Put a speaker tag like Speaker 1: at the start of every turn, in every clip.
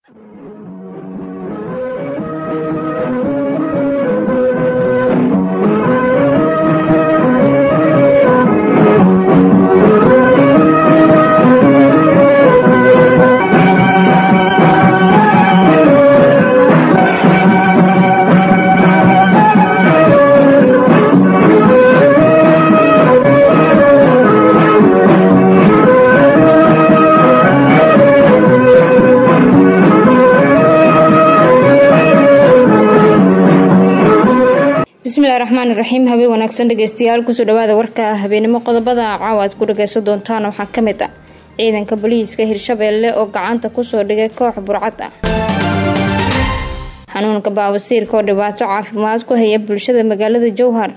Speaker 1: bismillahi raxmaan iraxiim habeen wanaagsan dhegeystayaal kusoo dhawaada warka habeenimo qodobada caawa aad ku dhageysan doontaan waxaa ka mid ah ciidanka booliiska hirshabeelle oo gacanta kusoo dhigay koox burcad ah xanuunka baawasiirka oo dhibaato caafimaad ku haya bulshada magaalada jowhar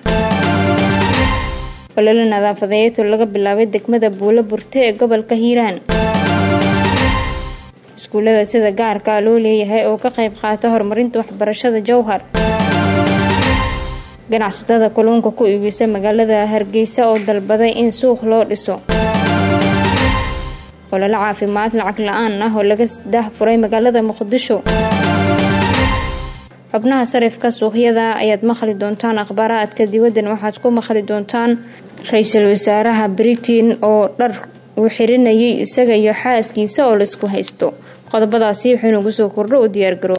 Speaker 1: ololo nadaafadeed oo laga bilaabay degmada buulo burte ee gobolka hiiraan iskuulada sida gaarka loo leeyahay oo ka qayb qaata horumarinta waxbarashada jowhar ganacsatada kalluunka ku iibisa magaalada hargeysa oo dalbaday in suuq loo dhiso ololo caafimaad lacag la-aan ah oo laga daahfuray magaalada muqdisho xubnaha sarifka suuqyada ayaad maqli doontaan akhbaaraadka dibaddan waxaad ku maqli doontaan ra-iisul wasaaraha britain oo dhar uu xirinayay isaga iyo xaaskiisa oo laisku haysto qodobadaasi wuxuu nagu soo kordho u diyaargaro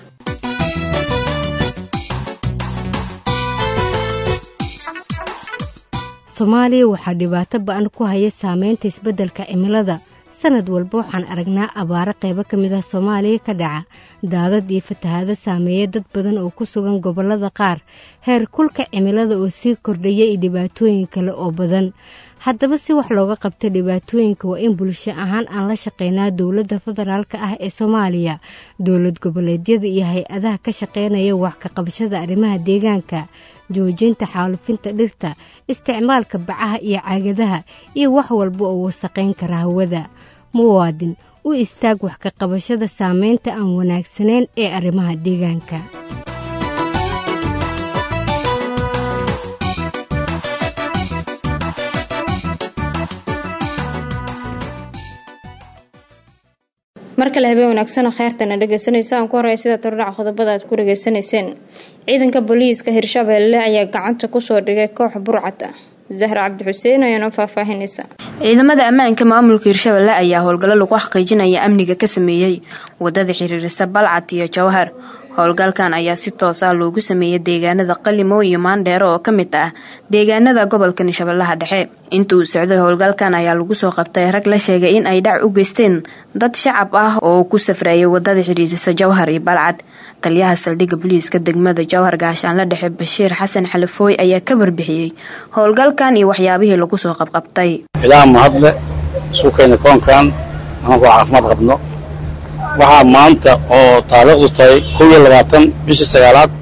Speaker 2: soomaaliya waxaa dhibaato ba-an ku haya saameynta isbeddelka cimilada sanad walba waxaan aragnaa abaaro qaybo ka mid ah soomaaliya ka dhaca daadad iyo fatahaado saameeya dad badan oo ku sugan gobollada qaar heer kulka cimilada oo sii kordhaya iyo dhibaatooyin kale oo badan haddaba si wax looga qabta dhibaatooyinka waa in bulsho ahaan aan la shaqeynaa dowladda federaalk ah ee soomaaliya dowlad goboleedyada iyo hay-adaha ka shaqeynaya wax ka qabashada arrimaha deegaanka joojinta xaalufinta dhirta isticmaalka bacaha iyo caagadaha iyo wax walba oo wasaqayn kara hawada muwaadin u istaag wax ka qabashada saameynta aan wanaagsanayn ee arrimaha deegaanka
Speaker 1: mar kale habeen wanaagsan oo kheyrtana dhegeysanaysa aan ku horey sida tordhaca qodobada aad ku dhageysanayseen ciidanka booliiska hirshabeelle ayaa gacanta kusoo dhigay koox burcad ah zahra cabdi xuseen ayaa noo faahfaahinaysa
Speaker 3: ciidamada ammaanka maamulka hirshabeelle ayaa howlgallo lagu xaqiijinaya amniga ka sameeyey wadada xiriirisa balcad iyo jawhar howlgalkan ayaa si toos ah loogu sameeyay deegaanada qalimo iyo maandheero oo ka mid ah deegaanada gobolka shabeellaha dhexe inta uu socday howlgalkan ayaa lagu soo qabtay rag la sheegay in ay dhac u geysteen dad shacab ah oo ku safrayay wadada xidhiirisa jawhar iyo balcad taliyaha saldhigga booliiska degmada jawhar gaashaanla dhexe bashiir xasan xalafooy ayaa ka warbixiyey howlgalkan iyo waxyaabihii lagu soo qabqabtay
Speaker 4: ilaa mahadle suukayna koonkan anagoo caafimaad qabno waxaa maanta oo taariikhdu tahay kow iyo labaatan bishii sagaalaad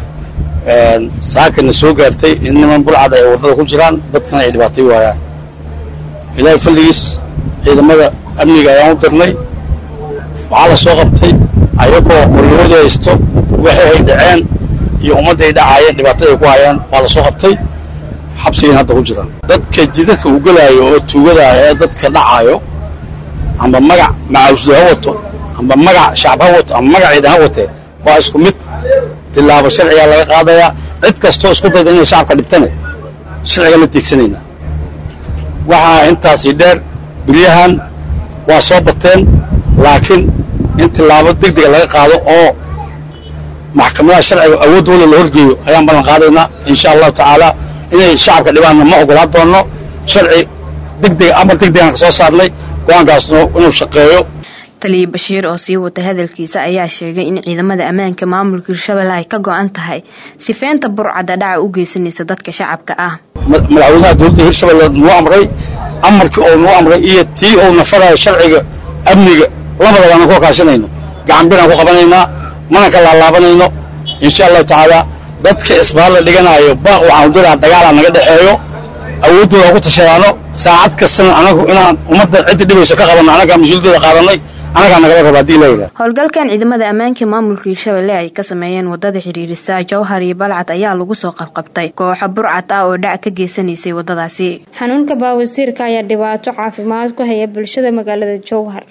Speaker 4: saakana soo gaartay in niman bulcad ay waddada ku jiraan dadkana ay dhibaatay waayaan ilaahay falligiis ciidamada amniga ayaan u dirnay waxaa la soo qabtay ayagoo qorlooda haysto waxay hay dhaceen iyo ummadda ay dhacaayeen dhibaatada ay ku hayaan waa la soo qabtay xabsigayna hadda ku jiraan dadka jidadka uu gelaayo oo tuugadaah ee dadka dhacaayo amba magac macaawsda ha wato amba magac shacab ha wato amba magac ciidan ha watee waa isku mid tilaabo sharcigaa laga qaadayaa cid kastoo isku dayda inay shacabka dhibtane sharciga la deegsanaynaa waxaa intaasii dheer bilyahan waa soo bateen laakiin in tilaabo deg dega laga qaado oo maxkamadaha sharciga awooddooda la horgeeyo ayaan ballan qaadaynaa insha allahu tacaala inay shacabka dhibaanna ma ogolaan doonno sharci degdega amar degdegaan ka soo saarnay go-aankaasna inuu shaqeeyo
Speaker 3: taliya bashiir oo sii wata hadalkiisa ayaa sheegay in ciidamada ammaanka maamulka hirshabelle ay ka go-an tahay sifeynta burcadda dhaca u geysanaysa dadka shacabka ah
Speaker 4: madaxweynaha dowladda hirshabelle nuu amray amarkii oo nuu amray iyo tii ou nafarayo sharciga amniga labadaba aanan ku kaashanayno gacan biraan ku qabanaynaa mana ka laalaabanayno insha allahu tacaala dadka isbaar la dhiganaayo baaq waxaanu diraa dagaalaa naga dhexeeyo awooddooda ku tashadaano saacad kastana anagu inaan ummadda cidda dhibayso ka qabanno annagaa mas-uuliyadooda qaadanay anagaa nagala raba hadii layidhaha
Speaker 3: howlgalkan ciidamada ammaanka maamulka hirshabelle ay ka sameeyeen wadada xidhiirisa jawhar iyo balcad ayaa lagu soo qabqabtay kooxo burcad ah oo dhac ka geysanaysay wadadaasi
Speaker 1: xanuunka baawasiirka ayaa dhibaato caafimaad ku haya bulshada magaalada jowhar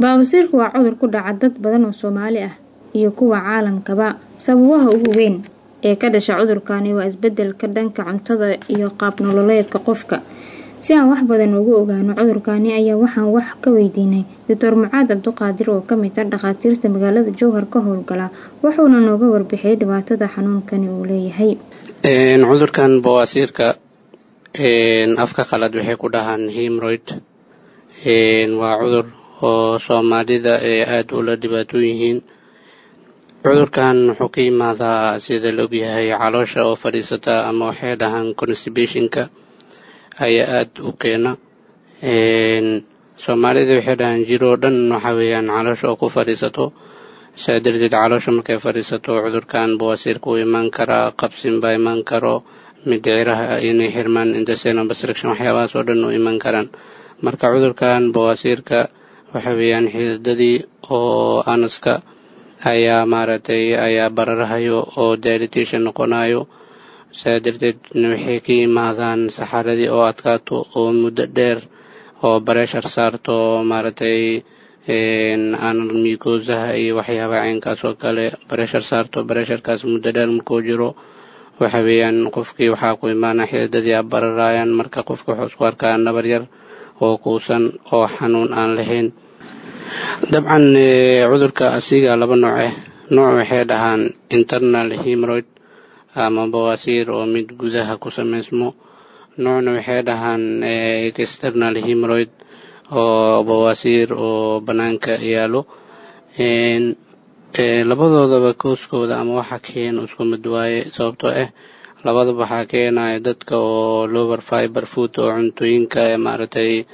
Speaker 1: baawasiirku waa cudur ku dhaca dad badan oo soomaali ah iyo kuwa caalamkaba sababaha ugu weyn ee ka dhasha cudurkani waa isbedelka dhanka cuntada iyo qaab nololeedka qofka si aan wax badan ugu ogaano cudurkani ayaa waxaan wax ka weydiinay doctor mucaad cabduqaadir oo kamid ah dhakhaatiirta magaalada jowhar ka howlgala wuxuuna nooga warbixiyay dhibaatada xanuunkani uu leeyahay
Speaker 5: cudurkan bawaasiirka afka qalad waxay ku dhahaan himroid waa cudur oo soomaalida ee aada ula dhibaatoon yihiin cudurkan wuxuu ka yimaadaa sida la ogyahay caloosha oo fadhiisata ama waxay dhahaan constibationka ayaa aada u keena soomaalida waxay dhahaan jiroo dhan waxa weeyaan caloosha oo ku fadhiisato saa darteed caloosha markay fadhiisato cudurkan bawaasiirka uu imaan karaa qabsin baa imaan karo mindhiciraha inay xirmaan intestinal obstruction waxyaabahaas oo dhan u iman karaan marka cudurkan bawaasiirka waxa weeyaan xididadii oo anaska ayaa maaragtay ayaa bararahayo oo dilatation noqonayo saa darteedna waxay ka yimaadaan saxaradii oo adkaato oo muddo dheer oo bareshar saarto maaragtay anal mikosaha iyo waxyaabaha caynkaas oo kale bareshar saarto baresharkaas muddo dheer markuu jiro waxa weeyaan qofkii waxaa ku imaana xididadii a bararayaan marka qofka wuxuu isku arkaa nabar yar oo kuusan oo xanuun aan lahayn dabcan cudurka asiga laba nooc ah nooc waxay dhahaan internal hemoroid ama bawaasiir oo mid gudaha ku samaysmo noocna waxay dhahaan external hemoroid oo bawaasiir oo bannaanka yaalo labadoodaba kooskooda ama waxa keena isku mid waaye sababtoo ah labadaba waxaa keenaya dadka oo lower fiber food oo cuntooyinka maaragtay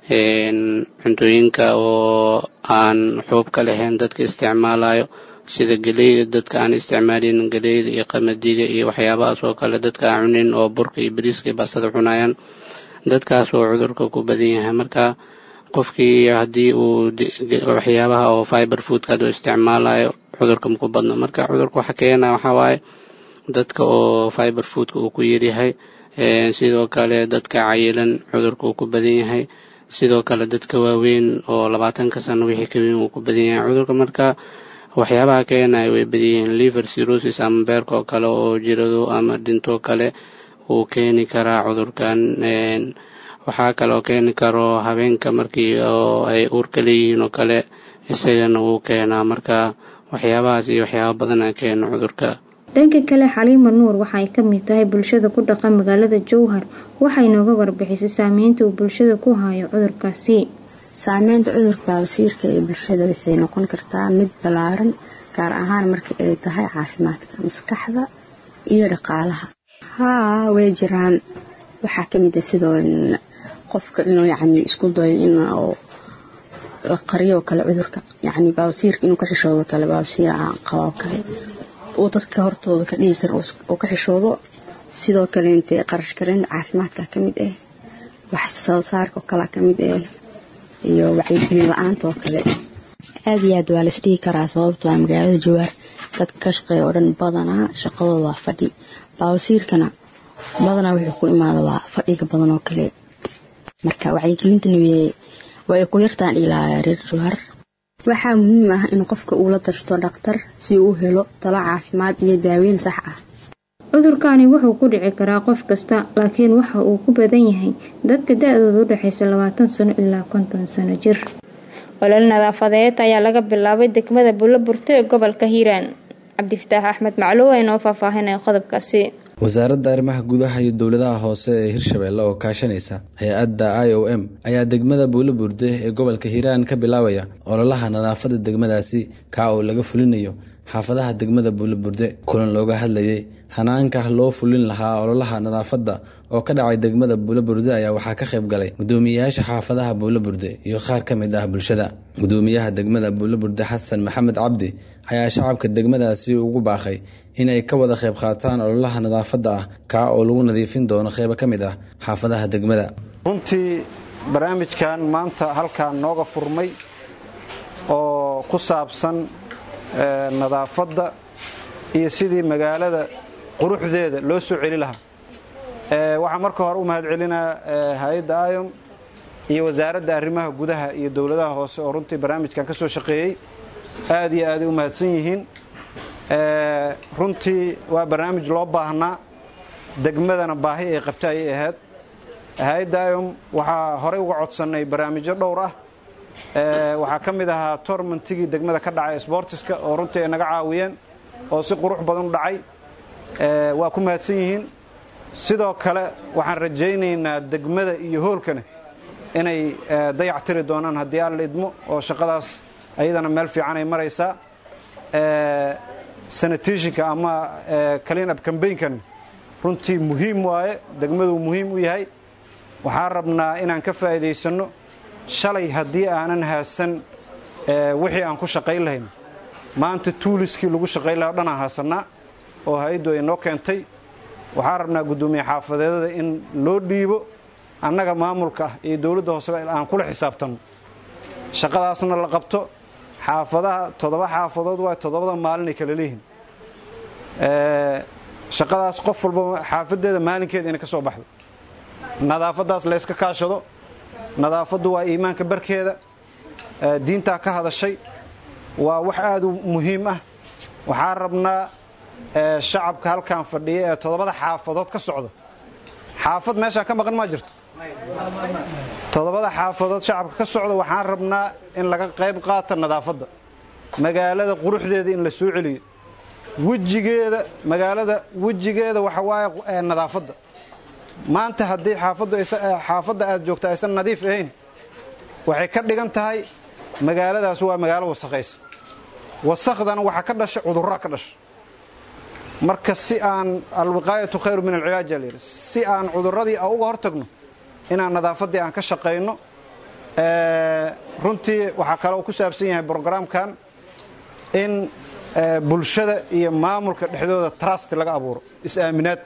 Speaker 5: cuntooyinka oo aan xuubka lahayn dadka isticmaalayo sida geleyda dadka aan isticmaalin geleyda iyo qamadiga iyo waxyaabahaas oo kale dadka aan cunin oo burka iyo bariiska iyo baastada cunayaan dadkaas oo cudurka ku badan yahay marka qofkii haddii uu waxyaabaha oo fiber foodka haduu isticmaalayo cudurka maku badno marka cudurka waxa keena waxaa waaye dadka oo fiber foodka uu ku yaryahay sidoo kale dadka cayilan cudurka uu ku badan yahay sidoo kale dadka waaweyn oo labaatanka sano wixii ka weyn uu ku badan yahay cudurka marka waxyaabaha keenaya way badan yihiin liver cirrhosis ama beerka oo kale oo jirado ama dhinto kale uu keeni karaa cudurkan waxaa kaloo keeni karo habeenka markii oo ay uurka leeyihiin oo kale isagana wuu keenaa marka waxyaabahaas iyo waxyaaba badana keena cudurka
Speaker 1: dhanka kale xaliima nuur waxa ay ka mid tahay bulshada ku dhaqan magaalada jowhar waxay nooga warbixisay saameynta uu bulshada ku hayo cudurkaasi
Speaker 6: saameynta cudurka baabasiirka ee bulshada waxay noqon kartaa mid ballaaran gaar ahaan marka ay tahay caafimaadka maskaxda iyo dhaqaalaha haa way jiraan waxaa ka mid a sidoo qofka inuu yacni isku dayo in la qariyo kale cudurka yacni baabasiirka inuu ka xishoodo kale baabasiir aan qabo kale uu dadka hortooda ka dhigi karo oo ka xishoodo sidoo kale intee qarash kareynta caafimaadka ka mid ah wax soo saarka oo kale ka mid ah iyo wacyigelin la-aanta oo kale aada iyo aad waa la isdhigi karaa sababto a magaalada jawaar dadka ka shaqeeya oo dhan badanaa shaqadooda waa fadhi baawasiirkana badanaa wuxuu ku imaada waa fadhiga badan oo kale marka wacyigelintana way ku yartaan ilaa reer jawhar waxaa muhiim ah in qofka uu la tashto dhakhtar si uu u helo talo caafimaad iyo daaweyn sax ah
Speaker 1: cudurkani wuxuu ku dhici karaa qof kasta laakiin waxa uu ku badan yahay dadka da-dooda u dhexaysa labaatan sano ilaa konton sano jir olol nadaafadeed ayaa laga bilaabay degmada buulaburte ee gobolka hiiraan cabdifataax axmed macluw inoo faahfaahinaya qodobkaasi
Speaker 7: wasaaradda arrimaha gudaha iyo dowladaha hoose ee hirshabeelle oo kaashanaysa hay-adda i o m ayaa degmada buulaburde ee gobolka hiiraan ka bilaabaya ololaha nadaafadda degmadaasi kaa oo laga fulinayo xaafadaha degmada buulaburde kulan looga hadlayay hanaanka loo fulin lahaa ololaha nadaafadda oo ka dhacay degmada buulaburde ayaa waxaa ka qayb galay gudoomiyayaasha xaafadaha buulaburde iyo qaar ka mid ah bulshada gudoomiyaha degmada buulaburde xasan maxamed cabdi ayaa shacabka degmadaasi ugu baaqay inay ka wada qayb qaataan ololaha nadaafadda ah kaa oo lagu nadiifin doono qeybo ka mid ah xaafadaha degmada
Speaker 8: runtii barnaamijkan maanta halkaan nooga furmay oo ku saabsan nadaafadda iyo sidii magaalada quruxdeeda loo soo celi lahaa waxaa marka hore u mahad celinaa hay-adda iom iyo wasaaradda arrimaha gudaha iyo dowladaha hoose oo runtii barnaamijkan ka soo shaqeeyey aad iyo aaday u mahadsan yihiin runtii waa barnaamij loo baahnaa degmadana baahi ay qabta ayay ahayd hay-adda iom waxaa horey uga codsannay barnaamijyo dhowr ah waxaa ka mid ahaa tormantigii degmada ka dhacay sbortiska oo runtii ay naga caawiyeen oo si qurux badan u dhacay waa ku mahadsan yihiin sidoo kale waxaan rajaynaynaa degmada iyo hoolkana inay dayac tiri doonaan haddii alla idmo oo shaqadaas ayadana meel fiican ay maraysaa sanatiishinka ama clean up cambaynkan runtii muhiim waaye degmaduu muhiim u yahay waxaan rabnaa inaan ka faa'iidaysanno shalay haddii aanan haasan wixii aan ku shaqayn lahayn maanta tuuliskii lagu shaqayn lahaa o dhan aan haasannaa oo hay-addu ay noo keentay waxaan rabnaa guddoomiye xaafadeedada in loo dhiibo annaga maamulka ah iyo dowladda hooseba aan kula xisaabtanno shaqadaasna la qabto xaafadaha toddoba xaafadood waa toddobada maalinay kala leeyihin shaqadaas qof walba xaafaddeeda maalinkeeda inay ka soo baxdo nadaafaddaas layska kaashado nadaafaddu waa iimaanka barkeeda diintaa ka hadashay waa wax aad u muhiim ah waxaan rabnaa shacabka halkan fadhiya ee toddobada xaafadood ka socda xaafad meeshaan ka maqan maa jirto toddobada xaafadood shacabka ka socda waxaan rabnaa in laga qayb qaata nadaafadda magaalada quruxdeeda in la soo celiyo wejigeeda magaalada wejigeeda waxa waaye nadaafadda maanta haddii xaafadda aad joogto aysan nadiif ahayn waxay ka dhigan tahay magaaladaas waa magaalo wasakhaysa wasakhdana waxaa ka dhasha cudurraa ka dhasha marka si aan alwiqaayatu khayru min alcilaaj alyidhi si aan cudurradii uga hortagno inaan nadaafaddii aan ka shaqayno runtii waxaa kale uu ku saabsan yahay brogaraamkan in bulshada iyo maamulka dhexdooda trust laga abuuro is-aaminaad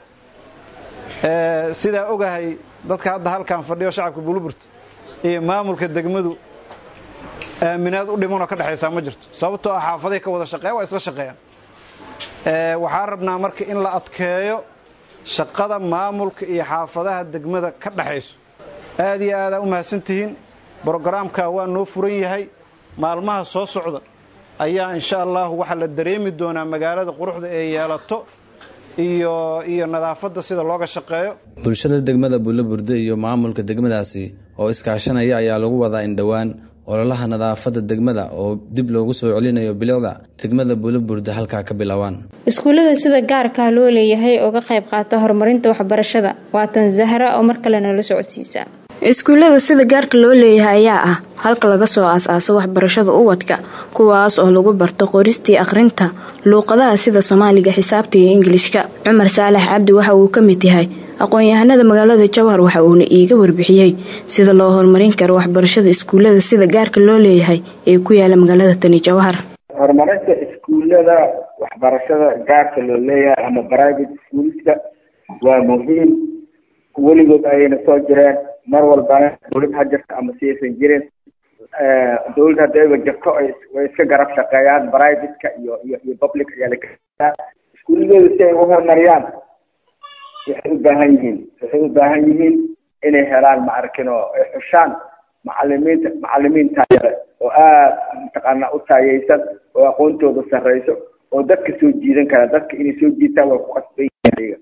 Speaker 8: sidaa ogahay dadka hadda halkan fadhiyo shacabka buluburta iyo maamulka degmadu aaminaad u dhimanoo ka dhexaysaa ma jirto sababtoo ah xaafaday ka wada shaqeeyan waa isla shaqeeyaan waxaan rabnaa marka in la adkeeyo shaqada maamulka iyo xaafadaha degmada ka dhexayso aad iyo aadaa u mahadsantihiin brogaraamka waa noo furan yahay maalmaha soo socda ayaa insha allahu waxaa la dareemi doonaa magaalada quruxda ee yeelato iyo iyo nadaafadda sida looga shaqeeyo
Speaker 7: bulshada degmada buulaburde iyo maamulka degmadaasi oo iskaashanaya ayaa lagu wadaa in dhowaan ololaha nadaafadda degmada oo dib loogu soo celinayo bilicda degmada buulaburde halkaa ka bilaabaan
Speaker 1: iskuullada sida gaarkaa loo leeyahay oo ka qayb qaata horumarinta waxbarashada waatan zahra oo mar kalena la socodsiisa
Speaker 3: iskuullada sida gaarka loo leeyahay ayaa ah halka laga soo aas-aaso waxbarashada ubadka kuwaas oo lagu barto qoristii akhrinta luuqadaha sida soomaaliga xisaabta iyo ingilishka cumar saalax cabdi waxa uu ka mid yahay aqoon-yahanada magaalada jawhar waxa uuna iiga warbixiyey sida loo horumarin karo waxbarashada iskuullada sida gaarka loo leeyahay ee ku yaala magaalada tani jawhar
Speaker 9: horumarinta iskuullada waxbarashada gaarka loo leeyahay ama private schoolska waa muhiim weligood ayayna soo jireen mar walbana dowlad ha jirto ama siyaysan jirin dowlad haddayba jirto way iska garab shaqeeyaan privateka iyo iyo iyo public ayaa la iskuuladooda si ay u horumariyaan waxay u baahan yihiin waxay u baahan yihiin inay helaan maarkin oo ay xushaan macalimiinta macalimiin taayale oo aada mataqaanaa u taayeysan oo aqoontooda sarreyso oo dadka soo jiidan kara dadka inay soo jiitaan way ku qasban yihiin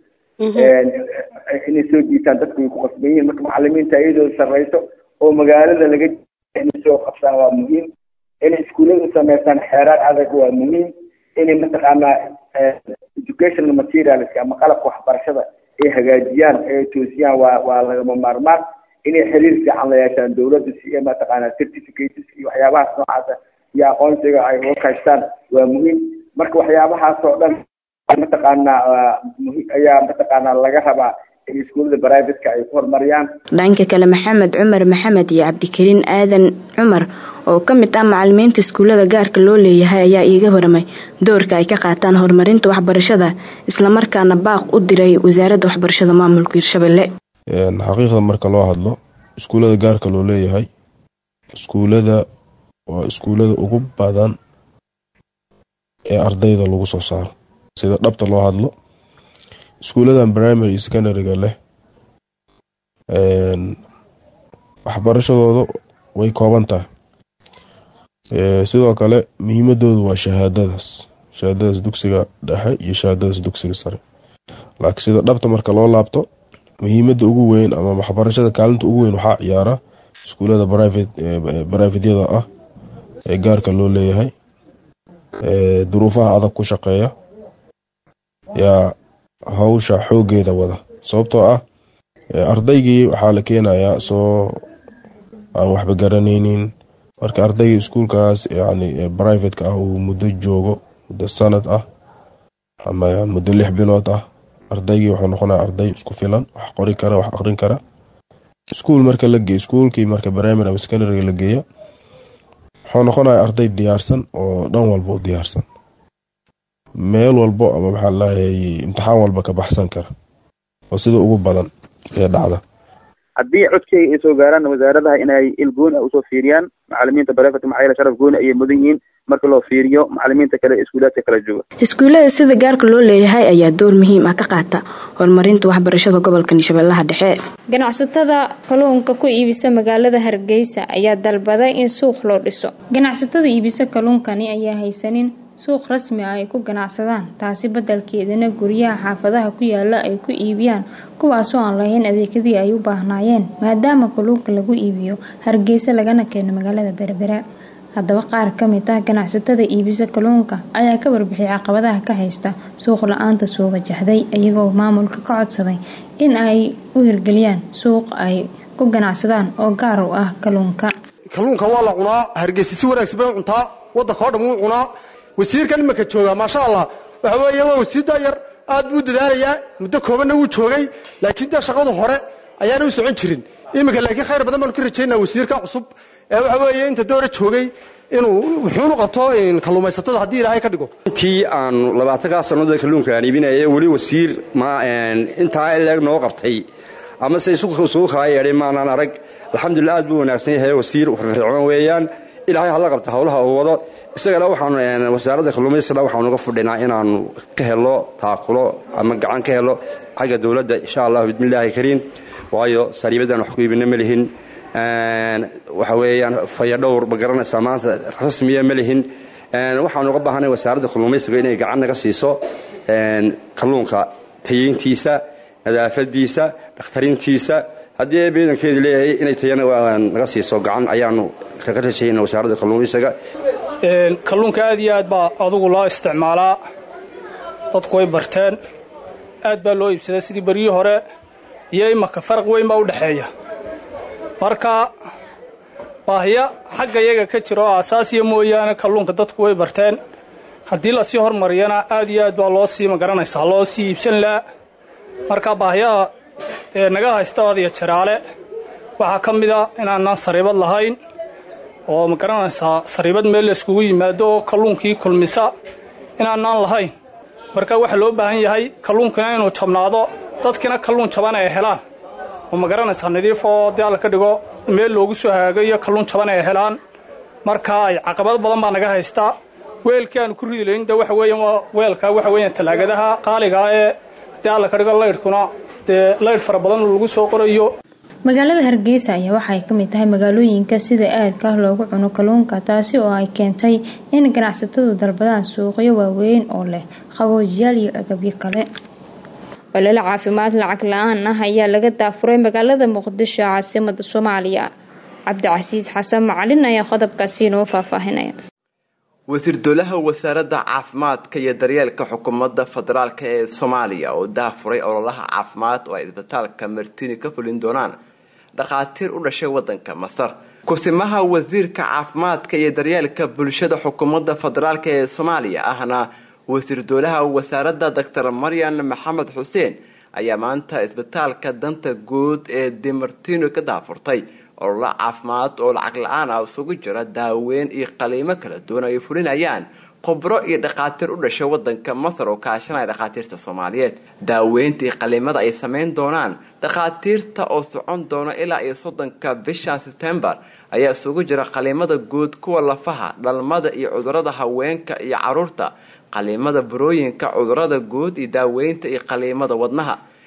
Speaker 9: inay soo jiitaan dadka way ku qasban yihiin marka macalimiinta iyadooda sarreyso oo magaalada laga inay soo qabsaan waa muhiim inay iskuullada sameystaan xeeraar adag waa muhiim inay mataqaanaa educational materialska ama qalabka waxbarashada ay hagaajiyaan ay toosiyaan waa waa lagama maarmaan inay xiriir fiican la yeeshaan dowladda si ay mataqaanaa certificates iyo waxyaabahaas noocaasa iyo aqoonsiga ay uga kaashtaan waa muhiim marka waxyaabahaas oo dhan mataqaanaa ayaa mataqaanaa laga rabaa in iskuullada brivatka ay ku horumariyaan
Speaker 3: dhanka kale maxamed cumar maxamed iyo cabdikariin aadan cumar oo ka mid ah macalimiinta iskuullada gaarka loo leeyahay ayaa iiga waramay doorka ay ka qaataan horumarinta waxbarashada islamarkaana baaq u diray wasaaradda waxbarashada maamulka hirshabelle
Speaker 10: xaqiiqda marka loo hadlo iskuullada gaarka loo leeyahay iskuullada waa iskuullada ugu badan ee ardayda lagu soo saaro sida dhabta loo hadlo iskuulladan primary secondaryga leh waxbarashadooda way kooban tahay sidoo kale muhiimadoodu waa shahaadadaas shahaadadaas dugsiga dhexe iyo shahaadadaas dugsiga sare laakiin sida dhabta marka loo laabto muhiimada ugu weyn ama waxbarashada kaalinta ugu weyn waxaa ciyaara iskuulada baraafidyada ah ee gaarka loo leeyahay duruufaha adag ku shaqeeya yaa hawsha xoogeeda wada sababtoo ah ardaygii waxaa la keenayaa soo aan waxba garanaynin marka ardaygii iskuulkaas yani brivateka ah uu muddo joogo muddo sanad ah ama muddo lix bilood ah ardaygii wuxuu noqonaya arday isku filan wax qori kara wax aqrin kara iskuul marka la geey iskuulkii marka primary ama secondary la geeya wuxuu noqonaya arday diyaarsan oo dhan walba u diyaarsan meel walbo ama maxaa laayay imtixaan walba ka baxsan kara oo sida ugu badan ee dhacda
Speaker 11: haddii codkeyga ay soo gaaraan wasaaradaha inay il gooni ah usoo fiiriyaan macalimiinta barefet maxaa yeele sharaf gooni ayay mudan yihiin marka loo fiiriyo macalimiinta kale ee iskuulaadka kala jooga
Speaker 3: iskuullada sida gaarka loo leeyahay ayaa door muhiim ah ka qaata horumarinta waxbarashada gobolka shabeellaha dhexe
Speaker 1: ganacsatada kalluunka ku iibisa magaalada hargeysa ayaa dalbaday in suuq loo dhiso ganacsatada iibisa kalluunkani ayaa haysanin suuq rasmi ah ay ku ganacsadaan taasi badelkeedana guryaha xaafadaha ku yaala ay ku iibiyaan kuwaasoo aan lahayn adeegyadii ay u baahnaayeen maadaama kalluunka lagu iibiyo hargeysa lagana keeno magaalada berbera haddaba qaar ka mid ah ganacsatada iibisa kalluunka ayaa ka warbixiyay caqabadaha ka haysta suuq la-aanta soo wajahday iyagoo maamulka ka codsaday in ay u hirgeliyaan suuq ay ku ganacsadaan oo gaar u ah kalluunka
Speaker 12: kalluunka waa la cunaa hargeysa si wanaagsan bay cuntaa wadanka oo dham wuu cunaa wasiirkan imanka joogaa maasha allah waxa weeye waa wasiir daayar aad buu dadaalayaa muddo koobanna wuu joogay laakiin dee shaqadu hore ayaana u socon jirin iminka laakiin khayr badan baanu ka rajaynaa wasiirka cusub ee waxa weeye inta doora joogay inuu wuxuunu qabto kalluumaysatada haddii ilaahay ka dhigo
Speaker 13: intii aanu labaatankaa sannadood kalluunka aan iibinaya weli wasiir ma intaa ileeg noo qabtay ama se isugu kala yeedhay maanaan arag alxamdulilah aad buu wanaagsan yahay wasiir firfircoon weeyaan ilaahay hala qabta howlaha uu wado isagana waxaanu wasaaradda kalluumaysiga waxaanu uga fudhinaa inaanu ka helo taakulo ama gacan ka helo xagga dowladda insha allah bismillaahi kariim waayo sariibadan wax ku iibina ma lihin waxa weeyaan fayadhowr ma garanaysaa maanta rasmiya ma lihin waxaanu uga baahanay wasaaradda kalluumaysiga inay gacan naga siiso kalluunka tayeyntiisa nadaafadiisa dhakhtarintiisa haddii beedankeedi leeyahay inay tayana naga siiso gacan ayaanu kaga rajayna wasaaradda kalluumaysiga
Speaker 14: kalluunka aad iyo aad baa adugu loo isticmaalaa dadku way barteen aad baa loo iibsadaa sidii beryihii hore iyo imaka faraq weyn baa u dhexeeya marka baahiyo xagga iyaga ka jira oo asaasiya mooyaane kalluunka dadku way barteen haddii lasii hormariyana aad iyo aad baa loo sii magaranaysaa loo sii iibsan laha marka baahiyaha ee naga haysta adiyo jaraale waxaa ka mida inaanaan sariibad lahayn oo ma garanaysaa sariibad meel layskugu yimaado oo kalluunkii kulmisa inaanaan lahayn marka waxaa loo baahan yahay kalluunkina inuu jabnaado dadkina kalluun jaban ay helaan oo ma garanaysaa nadiif oo dee alla ka dhigo meel loogu soo hagaago iyo kalluun jaban ay helaan marka ay caqabad badan baa naga haystaa weelkii aanu ku ridi layn de waxa weeyan waa weelka waxa weeyaan talaagadaha qaaligaa ee dee alla ka dhigo laydhkuna dee laydh fara badan lagu soo qorayo
Speaker 1: magaalada hargeysa ayaa waxay ka mid tahay magaalooyinka sida aadka ah loogu cuno kalluunka taasi oo ay keentay in ganacsatadu dalbadaan suuqyo waaweyn oo leh qaboojiyaal iyo agabyo kale olole caafimaad lacag la-aan ah ayaa laga daafuray magaalada muqdisho caasimada soomaaliya cabdicasiis xasan macalin ayaa qodobkaasi inoo faahfaahinaya
Speaker 15: wasiir dowlaha wasaaradda caafimaadka iyo daryeelka xukuumadda federaalk ee soomaaliya oo daafuray ololaha caafimaad oo ay isbitaalka martini ka fulin doonaan dhakhaatiir u dhashay wadanka masar kusimaha wasiirka caafimaadka iyo daryeelka bulshada xukuumadda federaalk ee soomaaliya ahna wasiir dowlaha wasaaradda doctor maryan maxamed xuseen ayaa maanta isbitaalka danta guud ee dimartino ka daafurtay ololo caafimaad oo lacag la-aan ah isugu jira daaweyn iyo qaliimo kala duwan ay fulinayaan khubro iyo dhakhaatiir u dhashay wadanka masar oo kaashanaya dhakhaatiirta soomaaliyeed daaweynta iyo qaliimada ay sameyn doonaan dhakhaatiirta oo socon doona ilaa iyo soddonka bishan sebtembar ayaa isugu jira qaliimada guud kuwa lafaha dhalmada iyo cudurada haweenka iyo caruurta qaliimada burooyinka cudurada guud iyo daaweynta iyo qaliimada wadnaha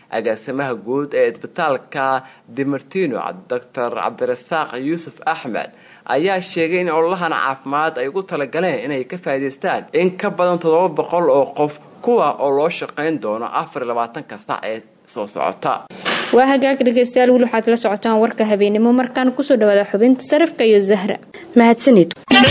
Speaker 15: agaasimaha guud ee isbitaalka dimartino doctor cabdirasaaq yuusuf axmed ayaa sheegay in ololahan caafimaad ay ugu talagaleen inay ka faa'iidaystaan in ka badan toddoba boqol oo qof kuwa oo loo shaqayn doono afar iyo labaatanka sac ee soo socota
Speaker 1: waa hagaag dhegeystayaal weli waxaad la socotaan warka habeenimo markaan kusoo dhawaada xubinta sarifka iyo zahra
Speaker 3: mahadsanid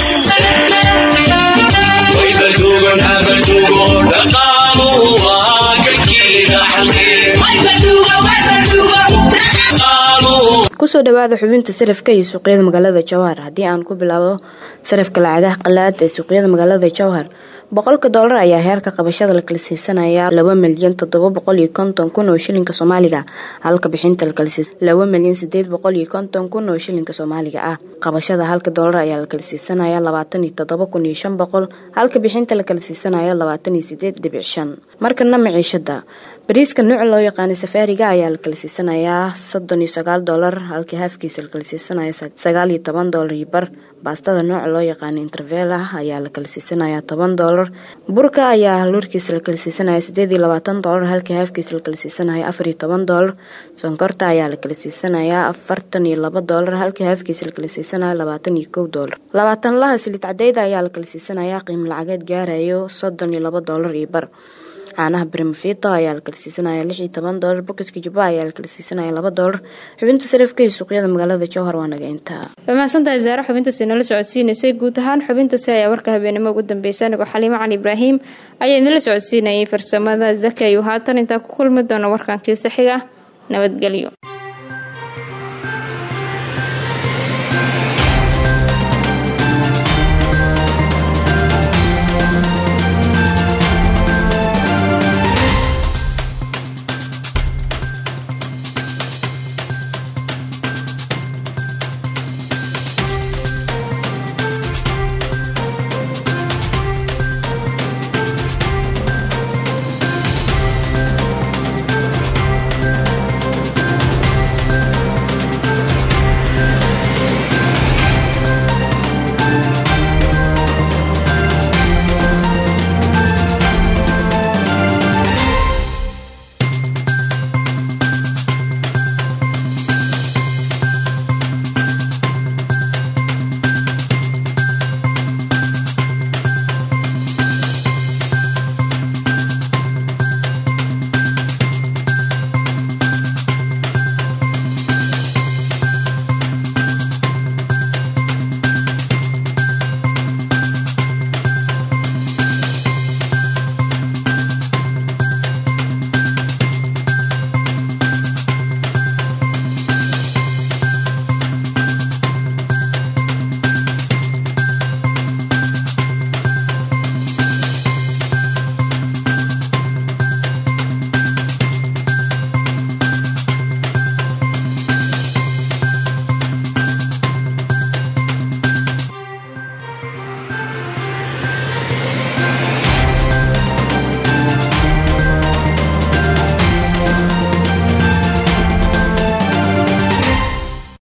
Speaker 3: kusoo dhawaada xubinta sarafka iyo suuqyada magaalada jowhar haddii aan ku bilaabo sarafka lacagaha qalaad ee suuqyada magaalada jowhar boqolka doolar ayaa heerka qabashada la kala siisanaya laba milyan toddoba boqol iyo konton kun oo shilinka soomaaliga halka bixinta lakala laba milyan sideed boqol iyo konton kun oo shilinka soomaaliga ah qabashada halka doolar ayaa la kala siisanaya labaatan iyo toddoba kun iyo shan boqol halka bixinta lakala siisanaya labaatan iyo sideed dhibic shan markana maciishada bariiska nuuca loo yaqaanay safaariga ayaa la kala siisanayaa soddon iyo sagaal doolar halkii haafkiisa la kala siisanaya sagaal iyo toban doolar iyo bar baastada nooca loo yaqaana intervela ayaa la kala siisanayaa toban doolar burka ayaa luurkiisa la kala siisanaya sideed iyo labaatan doolar halkii haafkiisa la kala siisanaya afar iyo toban doolar sonkorta ayaa la kala siisanayaa afartan iyo laba doolar halkii haafkiisa la kala siisanaya labaatan iyo kow doolar labaatan laha silid cadeyda ayaa la kala siisanayaa qiimo lacageed gaarayo soddon iyo laba doolar iyo bar caanaha brimfito ayaa la kala siisanaya lix iyo toban doolar bokiska jubba ayaa la kala siisanaya laba doolar xubinta sarifka iyo suuqyada magaalada jowhar waa naga intaa
Speaker 1: waa mahadsantahay zaare xubintaasi nala socodsiinaysay guud ahaan xubintaasi ayaa warka habeenimo ugu dambeysay anigoo xaliimo cali ibraahim ayaa idinla socodsiinayay farsamada zakayo haatan intaa ku kulmi doona warkankii saxiga nabadgelyo